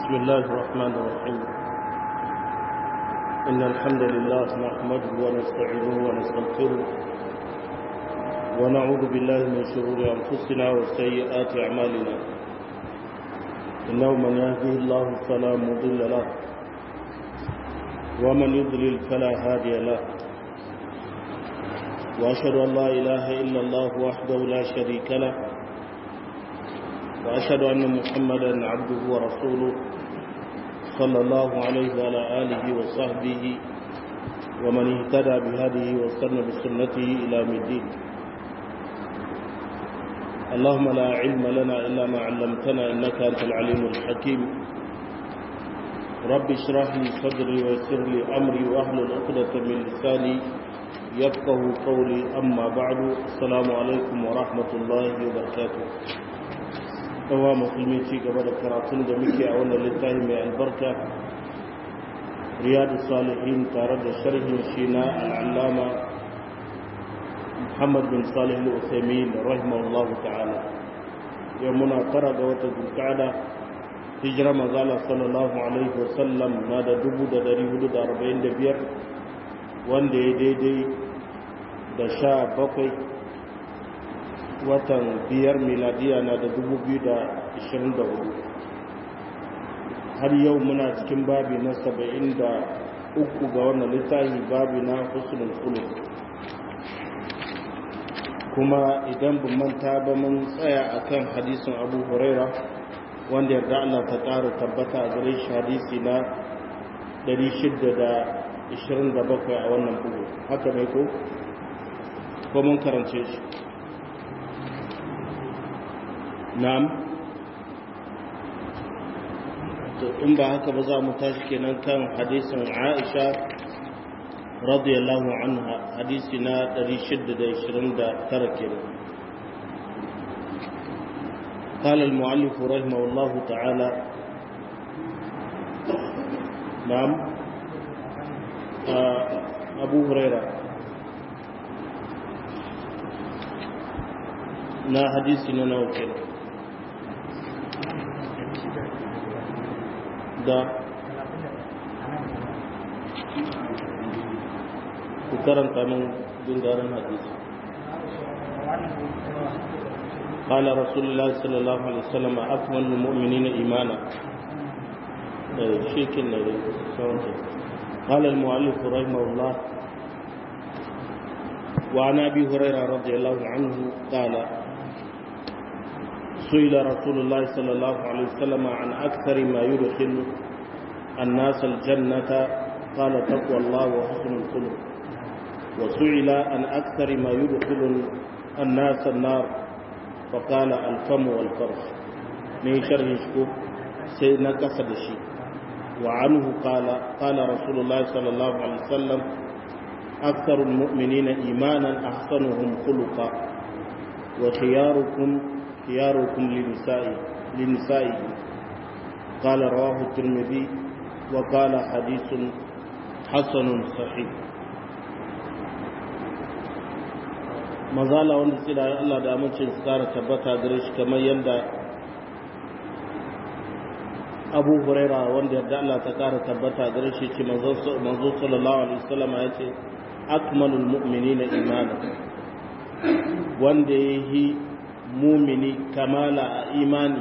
بسم الله الرحمن الرحيم إن الحمد لله نحمده ونستعينه ونستغفره ونعوذ بالله من شرور أنفسنا وسيئات أعمالنا إنه من يهده الله فلا مضل له ومن يضلل فلا هادي له وأشهد أن لا إله إلا الله وحده لا شريك له وأشهد أن محمدا عبده ورسوله صلى الله عليه وعلى آله وصحبه ومن اهتدى بهذه واستنى بسنته إلى الدين اللهم لا علم لنا إلا ما علمتنا إنك أنت العليم الحكيم رب اشرح لي صدري ويسر لي أمري واحلل عقدة من لساني يفقه قولي أما بعد السلام عليكم ورحمة الله وبركاته yawa musulmi ci gaba da karatun da muke a wannan littafi mai albarka riyadu salihin tare da sharhin shi na al'allama muhammad bin salih al'usaimin rahimahullahu ta'ala yau muna tara ga wata zulkada hijira mazala sallallahu alaihi wasallam na da dubu da dari hudu da arba'in da biyar wanda ya daidai da sha bakwai watan biyar miladiya na da dubu biyu da ishirin da hudu har yau muna cikin babi na saba'in da uku ga wannan littafi babi na husnul khuluq kuma idan ban manta ba mun tsaya akan hadisin abu huraira wanda yarda Allah ta ƙara tabbata a gare shi hadisi na 627 a wannan bugu haka mai ko ko mun karance shi na'am to in ba haka ba za mu tashi kenan kan hadisin Aisha radiyallahu anha hadisi na 629 kenan قال المؤلف رحمه الله تعالى نعم أبو هريرة na hadisi na nawa kenan da ku karanta min gundarin hadisi قال رسول الله صلى الله عليه وسلم أكمل المؤمنين إيمانا شيكنا قال المؤلف رحمه الله وعن أبي هريرة رضي الله عنه قال سئل رسول الله صلى الله عليه وسلم عن أكثر ما يدخل الناس الجنة قال تقوى الله وحسن الخلق وسئل عن أكثر ما يدخل الناس النار فقال الفم والفرج من شرح شكوك سيدنا قصد الشيء وعنه قال قال رسول الله صلى الله عليه وسلم أكثر المؤمنين إيمانا أحسنهم خلقا وخياركم خياركم لنسائه لنسائه قال رواه الترمذي وقال حديث حسن صحيح mazala wanda tsira Allah da amincin su kara tabbata gare shi kamar yadda abu huraira wanda yadda Allah ta kara tabbata gare shi ce manzo sallallahu alaihi wasallam ya ce akmalul mu'minina imana wanda yayi mumini kamala a imani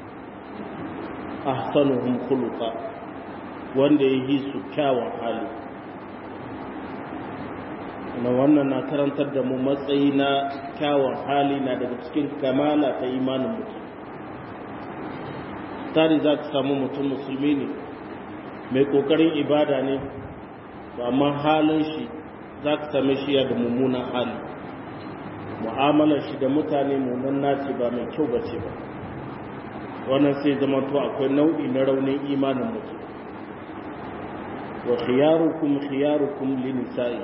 ahsanuhum khuluqa wanda yayi su kyawun hali na wannan na karantar da mu matsayi na kyawun hali na daga cikin kamala ta imanin mutum tari za ka samu mutum musulmi ne mai kokarin ibada ne amma halin shi za ka same shi ya da mummunan hali mu'amalar shi da mutane mummun naci ba mai kyau ba ce ba wannan sai zama to akwai nau'i na raunin imanin mutum wa khiyarukum khiyarukum linisa'i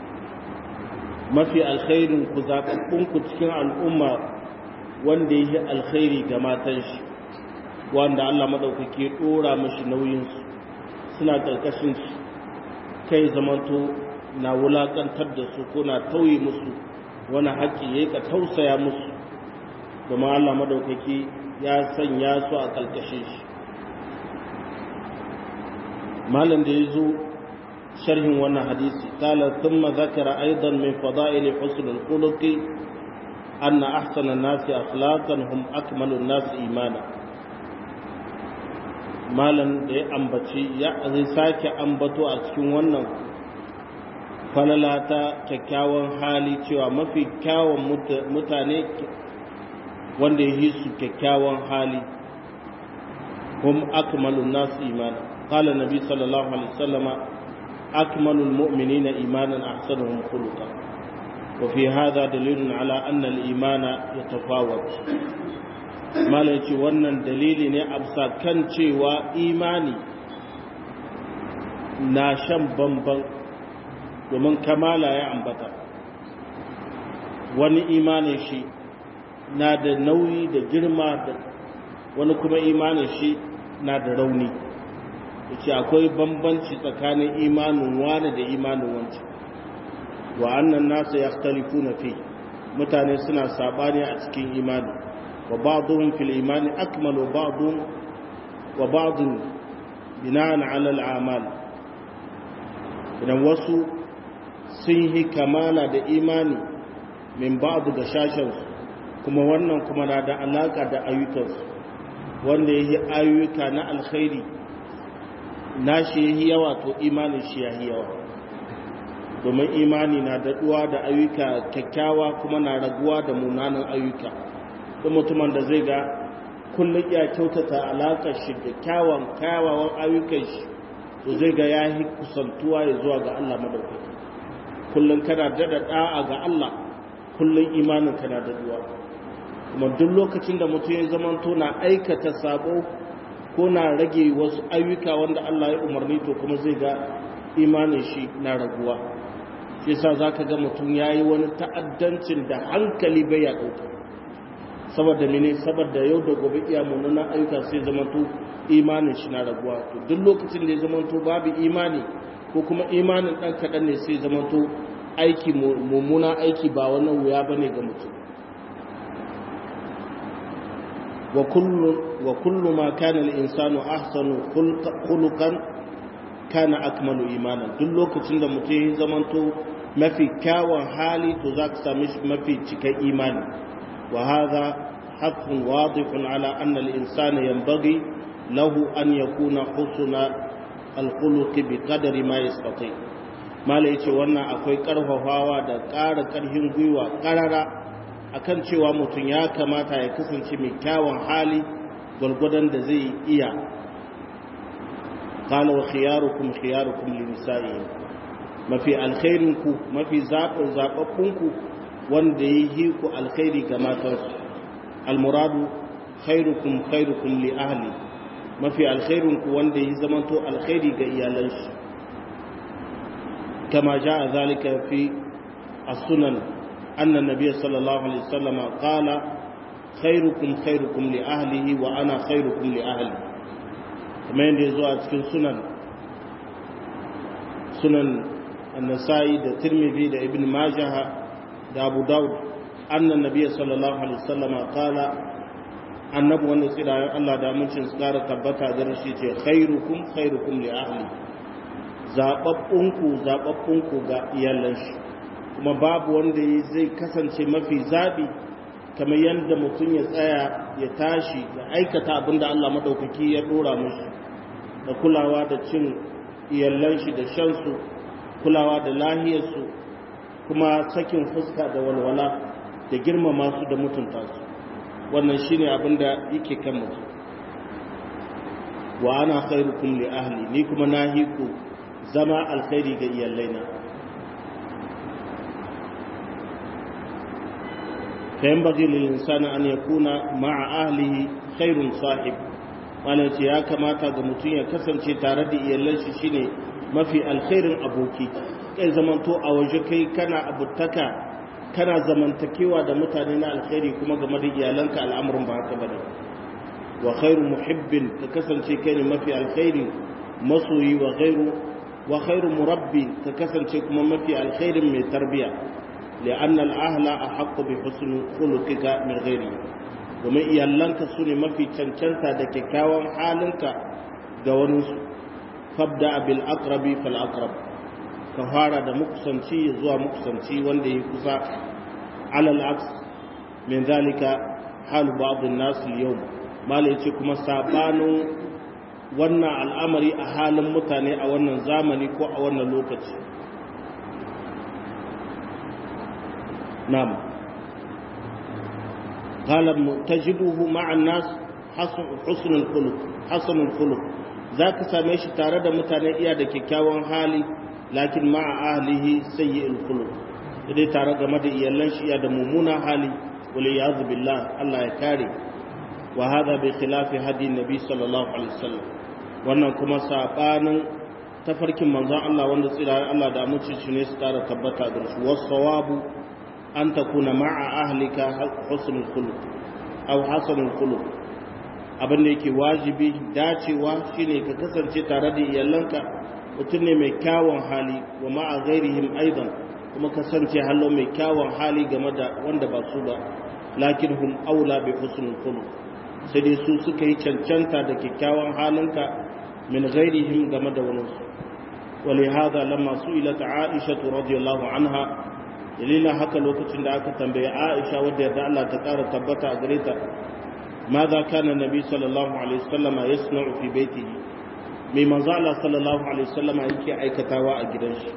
mafi alkhairin ku zaɓaɓɓun ku cikin al'umma wanda ya yi alkhairi ga matan shi wanda Allah maɗaukaki ya ɗora mashi nauyinsu suna ƙarƙashin shi kai zamanto na wulaƙantar da su ko na tauye musu wani haƙƙi ya ka tausaya musu domin Allah maɗaukaki ya sanya su a ƙarƙashin shi malam da ya zo sharhin wannan hadisi kala thumma zakara aidan min fada'il husn al-khuluq anna ahsana an-nas akhlaqan hum akmalu an-nas imana malam da ya ambaci ya zai sake ambato a cikin wannan falala ta kyakkyawan hali cewa mafi kyawun mutane wanda ya yi su kyakkyawan hali hum akmalu an-nas imana قال النبي صلى الله عليه وسلم أكمل المؤمنين إيمانا أحسنهم خلقا وفي هذا دليل على أن الإيمان يتفاوت ما ليتي wannan dalili ne absa kan cewa imani na shan bamban domin kamala ya ambata wani imanin shi na da nauyi da girma da wani kuma imanin shi na da rauni yace akwai bambanci tsakanin imanin wani da imanin wancan wa annan nasu yakhtalifuna fi mutane suna sabani a cikin imani wa ba'dhum fil imani akmalu ba'dhum wa ba'dhum bina'an 'ala al-a'mal idan wasu sun yi kamala da imani min ba'd da shashin kuma wannan kuma na da alaka da ayyukansu wanda yi ayyuka na alkhairi nashi yayi yawa to imanin shi yayi yawa domin imani na daɗuwa da ayyuka kyakkyawa kuma na raguwa da munanan ayyuka da mutumin da zai ga kullum ya kyautata alaƙar shi da kyawun kyawawan ayyukan shi to zai ga ya yi kusantuwa ya zuwa ga Allah madaukaki kullum kana daɗa ɗa'a ga Allah kullum imanin kana daɗuwa kuma duk lokacin da mutum ya zamanto na aikata sabo ko na rage wasu ayyuka wanda Allah ya umarni to kuma zai ga imanin shi na raguwa shi yasa zaka ga mutum yayi wani ta'addancin da hankali bai ya dauka saboda mene saboda yau da gobe iya munanan ayyuka sai zamanto imanin shi na raguwa to duk lokacin da ya zamanto babu imani ko kuma imanin dan kadan ne sai zamanto aiki mummuna aiki ba wani wuya bane ga mutum وكل وكل ما كان الانسان احسن خلقا كان اكمل ايمانا duk lokacin da mutum ya zamanto mafi kyawun hali to za ka sami mafi cikin imani wa hadha haqqun wadihun ala anna al-insana yanbaghi lahu an yakuna husna al-khuluq bi qadri ma yastati mala yace wannan akwai karfafawa da ƙara ƙarfin gwiwa ƙarara akan cewa mutum ya kamata ya kasance mai kyawun hali gwargwadon da zai iya qala wa khiyarukum khiyarukum li nisa'ihim mafi alkhairin ku mafi zaɓin zaɓaɓɓun ku wanda ya yi ku alkhairi ga matansu almuradu khairukum khairukum li ahli mafi alkhairin ku wanda ya zamanto alkhairi ga iyalan shi kama ja'a zalika fi as-sunan أن النبي صلى الله عليه وسلم قال خيركم خيركم لأهله وأنا خيركم لأهلي كما يندزو أتكن سنن سنن النسائي دا ترمذي دا ابن ماجه دا أبو داود أن النبي صلى الله عليه وسلم قال annabi wanda tsirayen Allah da amincin su kara tabbata da rashi ce khairukum khairukum li ahli zababbunku zababbunku ga iyalan shi kuma babu wanda zai kasance mafi zaɓi kamar yadda mutum ya tsaya ya tashi ya aikata abin da Allah maɗaukaki ya ɗora mushi da kulawa da cin iyallan shi da shansu kulawa da lahiyarsu kuma sakin fuska da walwala da girmama su da mutunta su wannan shine abin da yake kan mutum wa ana khairukum li ahli ni kuma nahiku zama alkhairi ga iyallaina فينبغي للإنسان أن يكون مع أهله خير صاحب wani ce ya kamata ga mutum ya kasance tare da iyalan shi shine mafi alkhairin aboki kai zamanto a waje kai kana abutaka kana zamantakewa da mutane na alkhairi kuma game da iyalanka al'amuran ba haka bane wa khairu muhibbin ka kasance kai ne mafi alkhairi masoyi wa khairu wa khairu murabbi ka kasance kuma mafi alkhairin mai tarbiya لأن الأهل أحق بحسن خلقك من غيره domin iyalanka su ne mafi cancanta da kyakkyawan halinka ga waninsu fabda bil aqrabi fal aqrab ka fara da mukusanci zuwa mukusanci wanda ya kusa alal aks min zalika halu ba'd an-nas al-yawm mala yace kuma sabanin wannan al'amari a halin mutane a wannan zamani ko a wannan lokaci na'am qala tajiduhu ma'a an-nas husn al-khuluq hasan al-khuluq zaka same shi tare da mutane iya da kyakkyawan hali lakin ma'a ahlihi sayyi'ul khuluq dai tare game da iyalan shi iya da mummuna hali wal iyad billah Allah ya kare wa hada bi khilafi hadi nabi sallallahu alaihi wasallam wannan kuma sabanin tafarkin manzon Allah wanda tsira Allah da amince shi ne su tara tabbata da shi was-sawabu an takuna ma'a ahlika husnul khuluq aw hasanul khuluq abin da yake wajibi dacewa shine ka kasance tare da iyalanka mutum ne mai kyawun hali wa ma'a ghairihim aidan kuma kasance hallo mai kyawun hali game da wanda ba su ba lakin hum aula bi husnul khuluq sai dai su suka yi cancanta da kyakkyawan halinka min ghairihim game da wani su ولهذا لما سئلت عائشة رضي الله عنها dalilin haka lokacin da aka tambaye Aisha wadda yarda Allah ta ƙara tabbata a gare ta ماذا كان النبي صلى الله عليه وسلم يصنع في بيته mai manzo Allah sallallahu alaihi wasallama yake aikatawa a gidan shi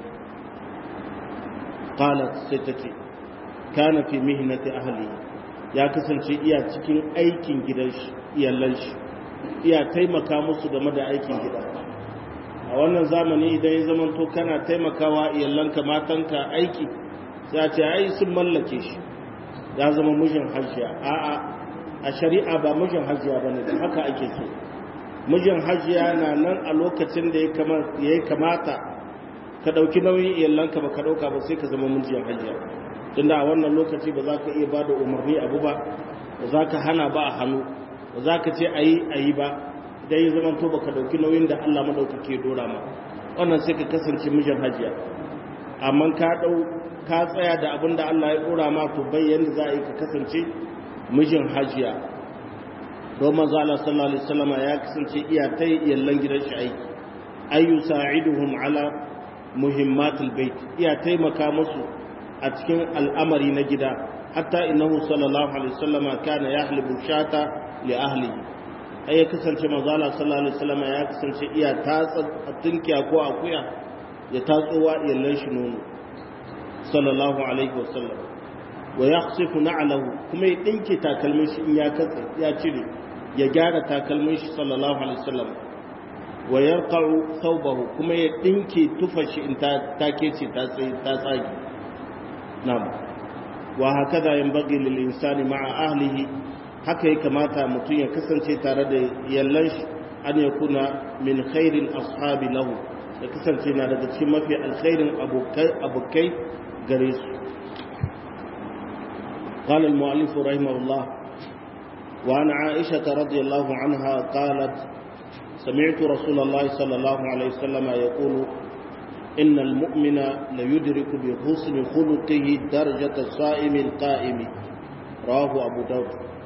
qalat sai tace kana fi mihnati ahli ya kasance iya cikin aikin gidan shi iyalan shi iya taimaka musu game da aikin gida a wannan zamani idan ya zama to kana taimakawa iyalanka matanka aiki sai a ce ai sun mallake shi ya zama mijin hajjiya a'a a shari'a ba mijin hajjiya bane da haka ake so mijin hajiya na nan a lokacin da ya kamata ka ɗauki nauyin iyalanka ba ka ɗauka ba sai ka zama mijin hajiya tunda a wannan lokaci ba za ka iya ba da umarni abu ba ba za ka hana ba a hannu ba za ka ce a yi a yi ba idan ya zama to ba ka ɗauki nauyin da allah maɗaukake dora ma wannan sai ka kasance mijin hajiya amma ka ɗau ka tsaya da abin da allah ya dora ma to bai yanda za a yi ka kasance mijin hajiya don manzo Allah sallallahu alaihi wasallam ya kasance iya ta yallan gidan shi aiki ayu sa'iduhum ala muhimmatul bait iya taimaka musu a cikin al'amari na gida hatta innahu sallallahu alaihi wasallam kana yahlibu shata li ahlihi ai ya kasance manzo Allah sallallahu alaihi wasallam ya kasance iya tatsa tunkiya ko akuya ya tatsowa yallan shi nono sallallahu alaihi wasallam wa yakhsifu na'lahu kuma ya dinke takalmin shi in ya katse ya cire ya gyara takalmin shi sallallahu alaihi wasallam wa yarqa'u thawbahu kuma ya dinke tufa shi in ta take ce ta tsaye ta tsage na'am wa hakaza yanbaghi lil insani ma'a ahlihi haka ya kamata mutum ya kasance tare da yallan shi an yakuna min khairil ashabi lahu ya kasance na daga cikin mafi alkhairin abokai abokai gare su قال المؤلف رحمه الله وعن عائشة رضي الله عنها قالت سمعت رسول الله صلى الله عليه وسلم يقول إن المؤمن ليدرك بحسن خلقه درجة الصائم القائم رواه أبو داود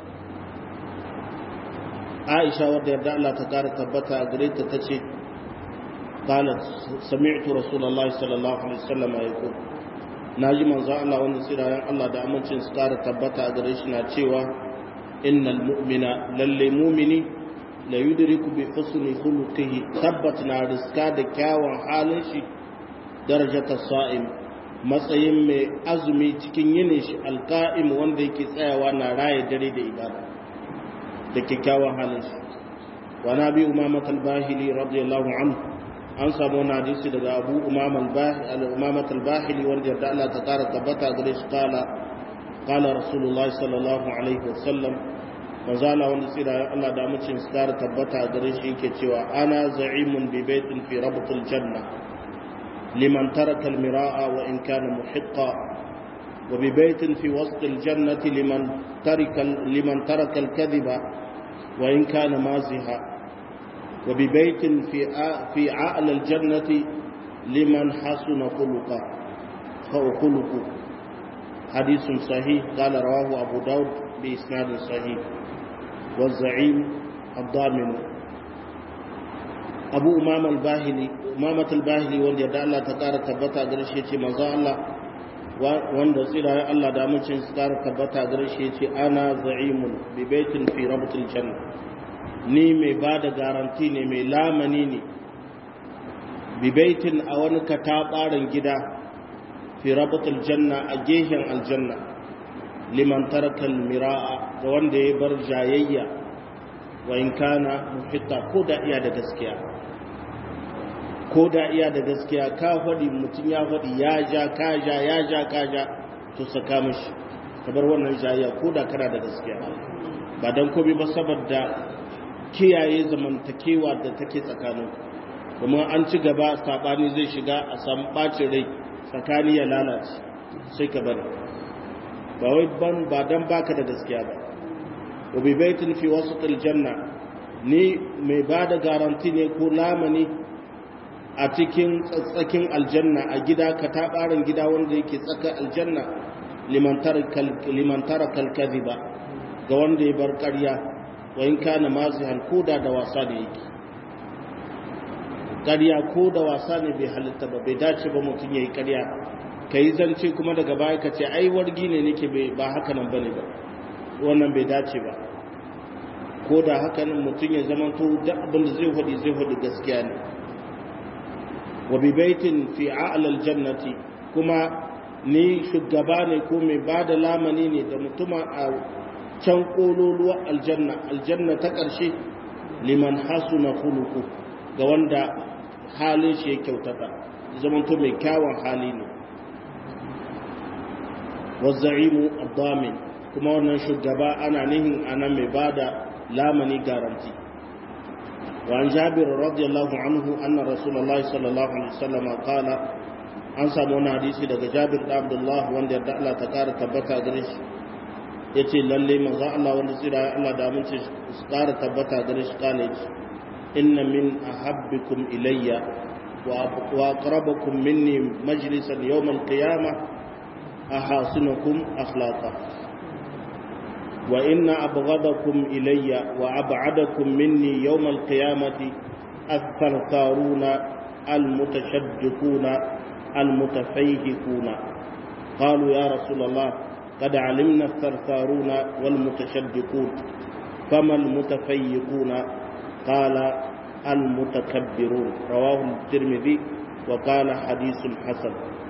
عائشة ودي الله تكار تبتا أقريت تشي قالت سمعت رسول الله صلى الله عليه وسلم يقول naji manzo Allah wanda tsirayen Allah da amincin su kara tabbata a gare shi na cewa innal mu'mina lalle mu'mini la yudriku bi husni khuluqihi tabbat na riska da kyawun halin shi darajata sa'im matsayin mai azumi cikin yinin shi alqa'im wanda yake tsayawa na raye dare da ibada da kyakkyawan halin shi wa nabi umama al-bahili radiyallahu anhu an samu wani hadisi daga abu umamat al-bahili wanda yarda Allah ta kara tabbata gare shi kala kala rasulullahi sallallahu alaihi wasallam manzala wanda tsira Allah da mucin su kara tabbata gare shi yake cewa ana za'imun bi baitin fi rabtul janna liman taraka al-mira'a wa in kana muhiqqa wa bi baitin fi wasat al-jannati liman taraka liman taraka al-kadhiba wa in kana maziha وببيت في في أعلى الجنة لمن حسن خلقه خلقه حديث صحيح قال رواه أبو داود بإسناد صحيح والزعيم الضامن abu umama al-bahili umamat al-bahili wanda yadda Allah ta kara tabbata gare shi yace manzo Allah wanda tsira ya Allah da amincin su kara tabbata gare shi yace ana za'imun bi baitin fi rabtil janna ni mai bada garanti ne mai lamani ne bi baitin a wani katabarin gida fi rabtil janna a gehen aljanna liman taraka al-mira'a ga wanda ya bar jayayya wa in kana muhitta ko da iya da gaskiya ko da iya da gaskiya ka faɗi mutum ya faɗi ya ja ka ja ya ja ka ja to saka mishi ka bar wannan jayayya ko da kana da gaskiya ba dan komai ba saboda kiyaye zamantakewa da take tsakanin kuma an ci gaba sabani zai shiga a samu bacin rai tsakani ya lalace sai ka bari ba wai ban ba dan baka da gaskiya ba wa bi baitin fi wasatil janna ni mai bada garanti ne ko lamani a cikin tsatsakin aljanna a gida ka tabarin gida wanda yake tsaka aljanna liman tara kalkazi ba ga wanda ya bar ƙarya wa in kana mazihan koda da wasa da yake ƙarya ko da wasa ne bai halitta ba bai dace ba mutum ya yi ƙarya ka yi zance kuma daga baya ka ce ai wargi ne nake ba haka nan bane ba wannan bai dace ba ko da haka nan mutum ya zama to duk abin da zai faɗi zai faɗi gaskiya ne wa bi baitin fi a'la aljannati kuma ni shugaba ne ko mai bada lamani ne da mutuma a can kololuwa aljanna aljanna ta ƙarshe liman hasuna khuluqu ga wanda halin shi ya kyautata zaman to mai kyawun hali ne wa za'imu ad-damin kuma wannan shugaba ana nihin ana mai bada lamani garanti وعن جابر رضي الله عنه أن رسول الله صلى الله عليه وسلم قال an samu wani hadisi daga jabir da abdullah wanda yadda Allah ta kara tabbata gare shi ya ce lalle maza Allah wanda tsira Allah da amince su kara tabbata gare shi kane ce inna min ahabbikum ilayya wa aqrabakum minni majlisan yawm al-qiyamah ahasinukum akhlaqa وإن أبغضكم إلي وأبعدكم مني يوم القيامة الثرثارون المتشدقون المتفيهقون قالوا يا رسول الله قد علمنا الثرثارون والمتشدقون فما المتفيقون قال المتكبرون رواه الترمذي وقال حديث حسن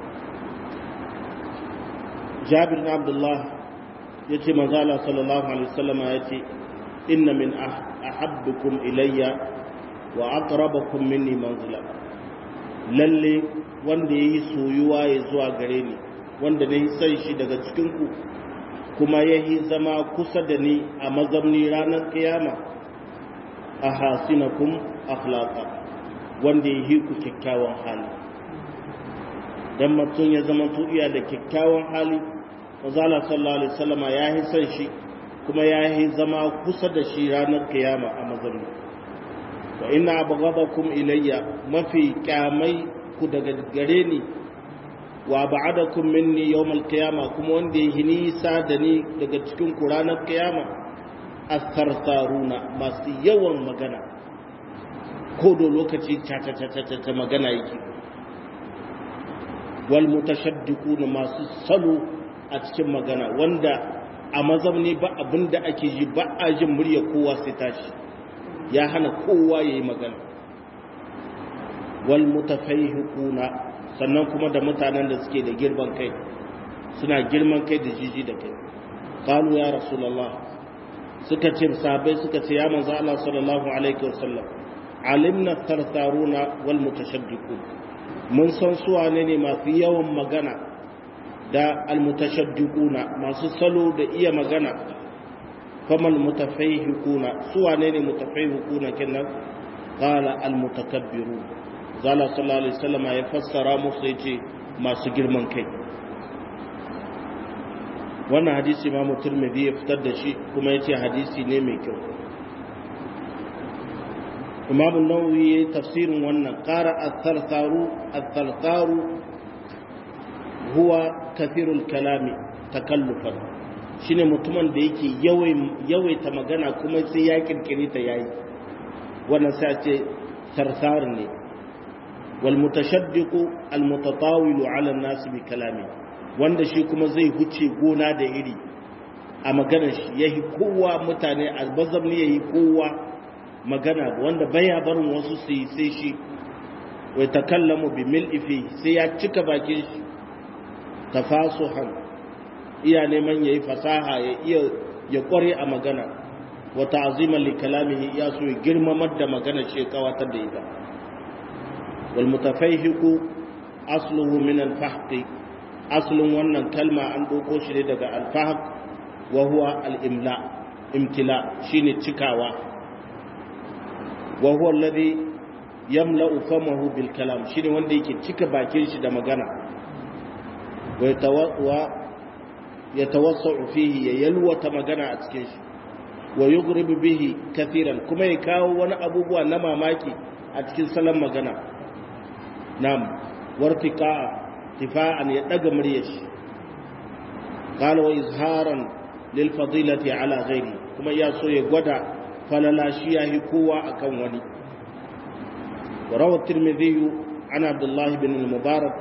جابر بن عبد الله ya ce manzala sallallahu alaihi wasallama ya ce inna min ahabbukum ilayya wa aqrabakum minni manzila lalle wanda yayi soyuwa ya zuwa gare ni wanda nayi san shi daga cikin ku kuma yayi zama kusa da ni a mazamni ranar kiyama ahasinakum akhlaqa wanda yayi ku kyakkyawan hali dan mutum ya zama to iya da kyakkyawan hali manzala sallallahu alaihi wasallama ya yi son shi kuma ya yi zama kusa da shi ranar kiyama a mazalli wa ina abghadakum ilayya mafi kyamai ku daga gare ni wa ba'adakum minni yawmal qiyama kuma wanda ya nisa da ni daga cikin ku ranar kiyama as-sarsaruna masu yawan magana ko da lokaci ta ta ta ta magana yake wal mutashaddiquna masu salo a cikin magana wanda a mazamni ba abin da ake ji ba a jin murya kowa sai tashi ya hana kowa ya yi magana wal mutafaihiquna sannan kuma da mutanen da suke da girman kai suna girman kai da jiji da kai qalu ya rasulullah suka ce sahabbai suka ce ya manzo Allah sallallahu alaihi wasallam alimna tartaruna wal mutashaddiqun mun san su wane ne masu yawan magana da almutashaddiquna masu salo da iya magana famal mutafayhiquna su wane ne mutafayhiquna kenan qala almutakabbirun zalla sallallahu alaihi wasallam ya fassara musu yace masu girman kai wannan hadisi ma Tirmidhi ya fitar da shi kuma yace hadisi ne mai kyau Imam an-Nawawi ya tafsirin wannan qara at-thartharu at-thartharu huwa kathirul kalami takallufan shine mutumin da yake yawaita magana kuma sai ya kirkire ta yayi wannan sai ce sarsar ne wal mutashaddiqu al mutatawilu ala an-nas bi kalami wanda shi kuma zai huce gona da iri a maganar shi yayi kowa mutane albazam ne yayi kowa magana wanda baya barin wasu su yi sai shi wai takallamu bi mil'ifi sai ya cika bakin shi tafasuhan iya neman yayi fasaha ya iya ya kware a magana wa ta'ziman li kalamihi ya so ya girmamar da magana ce kawatar da ita wal mutafayhiqu asluhu min al fahq aslun wannan kalma an doko shi ne daga al fahq wa huwa al imla imtila shine cikawa wa huwa alladhi yamla'u famahu bil kalam shine wanda yake cika bakin shi da magana wa yatawwa yatawassau fihi ya yalwata magana a cikin shi wa yughribu bihi kathiran kuma ya kawo wani abubuwa na mamaki a cikin salon magana nam wartika tifa'an ya daga muryar shi qala wa izharan lil fadilati ala ghairi kuma ya so ya gwada falala shi yahi kowa akan wani وروى الترمذي عن عبد الله بن المبارك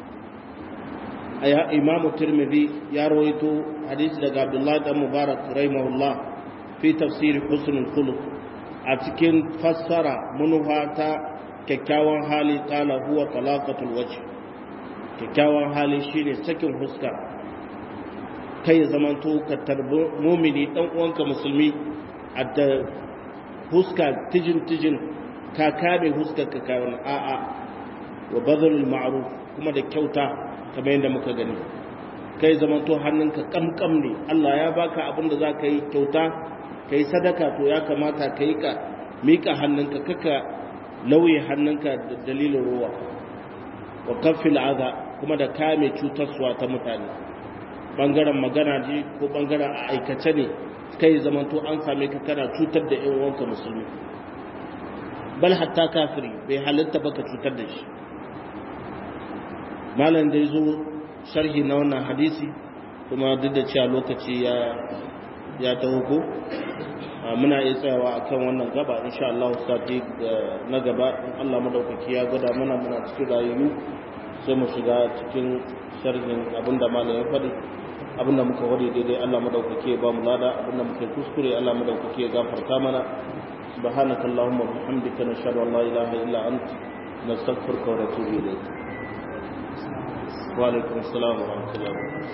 أي إمام الترمذي يرويت حديث لك عبد الله بن المبارك رحمه الله في تفسير حسن الخلق أتكن فسر منهاتا ككاوان حالي قال هو طلاقة الوجه ككاوان حالي شيني سكن حسكا كي زمانتو كتربو مؤمني أنك مسلمي أدى حسكا تجن تجن ka kame huskarka ka wani a'a wa bazalul ma'ruf kuma da kyauta kamar yadda muka gani kai zamanto hannunka kamkam ne Allah ya baka abin da zaka yi kyauta kai sadaka to ya kamata ka yi ka mika hannunka kaka lauye hannunka da dalilin ruwa wa kafil aza kuma da kame cutarsuwa ta mutane bangaren magana ji ko bangaren a aikace ne kai zamanto an same ka kana cutar da yan uwanka musulmi bal hatta kafiri bai halitta baka cutar da shi malam da ya zo sharhi na wannan hadisi kuma duk da cewa lokaci ya ya taho ko muna iya tsayawa akan wannan gaba insha Allah sati na gaba in Allah madaukaki ya gwada mana muna cikin rayuwa sai mu shiga cikin sharhin abinda malam ya faɗi abinda muka wade daidai Allah madaukaki ya ba mu lada abinda muka kuskure Allah madaukaki ya gafarta mana سبحانك اللهم وبحمدك نشهد ان لا اله الا انت نستغفرك ونتوب اليك وعليكم السلام ورحمه الله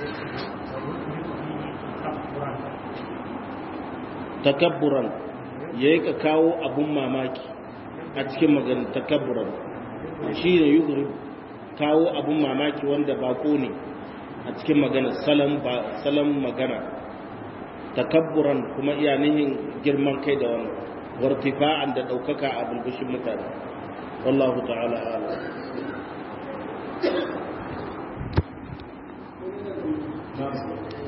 takabburan yayi ka kawo abun mamaki a cikin magana takabburan shi ne yugri kawo abun mamaki wanda bako ne a cikin magana salam ba salam magana takabburan kuma iya nihin girman kai da wannan wartifa'an da ɗaukaka a bulbushin mutane wallahu ta'ala ala Thank you.